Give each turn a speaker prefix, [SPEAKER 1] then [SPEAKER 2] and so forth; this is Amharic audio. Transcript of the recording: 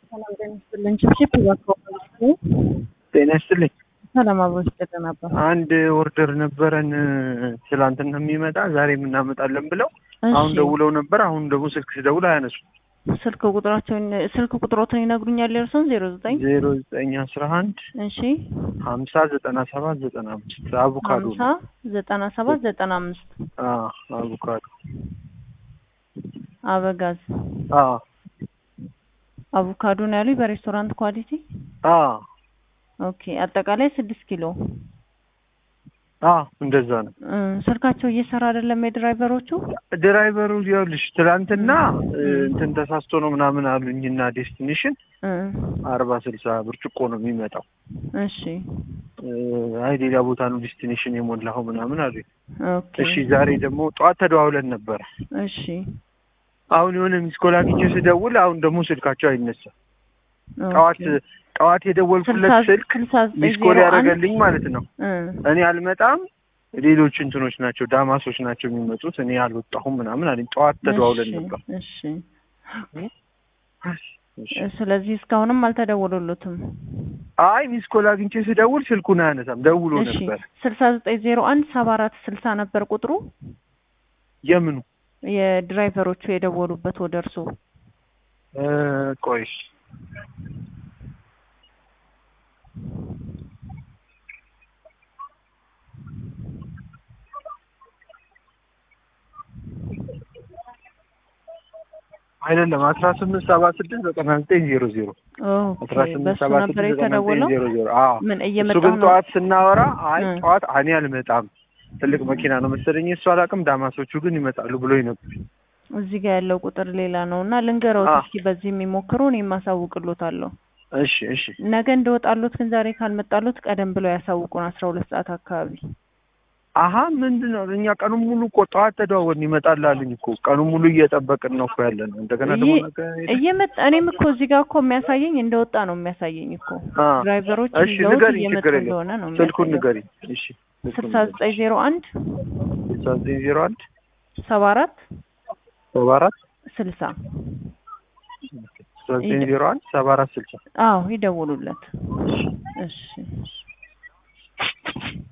[SPEAKER 1] ሰላም ጤና ይስጥልኝ። ችብችብ እባክዎ
[SPEAKER 2] ጤና ይስጥልኝ።
[SPEAKER 1] ሰላም አብሮ ይስጥልን ነበር።
[SPEAKER 2] አንድ ኦርደር ነበረን ትላንትና የሚመጣ ዛሬ የምናመጣለን ብለው አሁን ደውለው ነበር። አሁን ደግሞ ስልክ ስደውል አያነሱ።
[SPEAKER 1] ስልክ ቁጥራቸውን ስልክ ቁጥሮትን ይነግሩኛል? የእርሶን ዜሮ ዘጠኝ
[SPEAKER 2] ዜሮ ዘጠኝ አስራ አንድ
[SPEAKER 1] እሺ
[SPEAKER 2] ሀምሳ ዘጠና ሰባት ዘጠና አምስት አቮካዶ
[SPEAKER 1] ሀምሳ ዘጠና ሰባት ዘጠና አምስት
[SPEAKER 2] አዎ አቮካዶ
[SPEAKER 1] አበጋዝ
[SPEAKER 2] አዎ
[SPEAKER 1] አቮካዶ ነው ያሉኝ በሬስቶራንት ኳሊቲ።
[SPEAKER 2] አዎ
[SPEAKER 1] ኦኬ አጠቃላይ ስድስት ኪሎ
[SPEAKER 2] አዎ እንደዛ ነው።
[SPEAKER 1] እ ስልካቸው እየሰራ አይደለም የድራይቨሮቹ።
[SPEAKER 2] ድራይቨሩ ይኸውልሽ ትላንትና እንትን ተሳስቶ ነው ምናምን አሉኝና ዴስቲኔሽን
[SPEAKER 1] እ
[SPEAKER 2] አርባ ስልሳ ብርጭቆ ነው የሚመጣው።
[SPEAKER 1] እሺ
[SPEAKER 2] እ አይ ሌላ ቦታ ነው ዴስቲኔሽን የሞላኸው ምናምን አሉኝ።
[SPEAKER 1] ኦኬ
[SPEAKER 2] እሺ ዛሬ ደግሞ ጠዋት ተደዋውለን ነበረ።
[SPEAKER 1] እሺ
[SPEAKER 2] አሁን የሆነ ሚስኮል አግኝቼ ስደውል አሁን ደግሞ ስልካቸው አይነሳም። ጠዋት ጠዋት የደወልኩለት ስልክ ሚስኮል ያደረገልኝ ማለት ነው። እኔ አልመጣም ሌሎች እንትኖች ናቸው ዳማሶች ናቸው የሚመጡት እኔ አልወጣሁም ምናምን አለኝ። ጠዋት ተደዋውለን ነበር።
[SPEAKER 1] እሺ ስለዚህ እስካሁንም አልተደወሉለትም።
[SPEAKER 2] አይ ሚስኮል አግኝቼ ስደውል ስልኩን አያነሳም። ደውሎ
[SPEAKER 1] እሺ
[SPEAKER 2] ነበር።
[SPEAKER 1] ስልሳ ዘጠኝ ዜሮ አንድ ሰባ አራት ስልሳ ነበር ቁጥሩ
[SPEAKER 2] የምኑ
[SPEAKER 1] የድራይቨሮቹ የደወሉበት ወደ እርሶ
[SPEAKER 2] እ ቆይ አይደለም አስራ ስምንት ሰባ ስድስት ዘጠና ዘጠኝ ዜሮ ዜሮ አስራ ስምንት
[SPEAKER 1] በሱ
[SPEAKER 2] ሰባ
[SPEAKER 1] ነበር
[SPEAKER 2] ስድስት ዘጠና ዘጠኝ
[SPEAKER 1] የተደወለው።
[SPEAKER 2] ዜሮ ዜሮ አዎ
[SPEAKER 1] ምን
[SPEAKER 2] እሱ
[SPEAKER 1] እየመጣ
[SPEAKER 2] ግን
[SPEAKER 1] ነው?
[SPEAKER 2] ጠዋት ስናወራ አይ
[SPEAKER 1] እ።
[SPEAKER 2] ጠዋት እኔ አልመጣም ትልቅ መኪና ነው መሰለኝ እሱ አላውቅም ዳማሶቹ ግን ይመጣሉ ብሎኝ ነበር
[SPEAKER 1] እዚህ ጋር ያለው ቁጥር ሌላ ነው እና ልንገረውት
[SPEAKER 2] አ።
[SPEAKER 1] እስኪ በዚህ የሚሞክሩ እኔ ማሳውቅሎታለሁ።
[SPEAKER 2] እሺ እሺ
[SPEAKER 1] ነገ እንደወጣሉት ግን ዛሬ ካልመጣሉት ቀደም ብለው ያሳውቁን አስራ ሁለት ሰዓት አካባቢ።
[SPEAKER 2] አሀ ምንድን ነው እኛ ቀኑን ሙሉ እኮ ጠዋት ተደዋወልን ይመጣል አሉኝ እኮ ቀኑን ሙሉ እየጠበቅን ነው እኮ ያለ ነው እንደገና ደግሞ
[SPEAKER 1] እየ-
[SPEAKER 2] ነገ
[SPEAKER 1] እየመጣ እኔም እኮ እዚህ ጋር እኮ የሚያሳየኝ እንደወጣ ነው የሚያሳየኝ እኮ
[SPEAKER 2] አ።
[SPEAKER 1] ድራይቨሮች
[SPEAKER 2] እሺ
[SPEAKER 1] ይዘውት
[SPEAKER 2] ንገሪኝ
[SPEAKER 1] እየመጡ
[SPEAKER 2] ችግር የለም
[SPEAKER 1] እንደሆነ ነው
[SPEAKER 2] ስልኩን
[SPEAKER 1] የሚያሳየው።
[SPEAKER 2] ንገሪኝ እሺ
[SPEAKER 1] ስልሳ ዘጠኝ ዜሮ አንድ
[SPEAKER 2] ስልሳ ዘጠኝ ዜሮ አንድ
[SPEAKER 1] ሰባ አራት
[SPEAKER 2] ሰባ አራት
[SPEAKER 1] ስልሳ
[SPEAKER 2] ስልሳ ዘጠኝ ዜሮ አንድ ሰባ አራት ስልሳ
[SPEAKER 1] አዎ ይደውሉለት። እሺ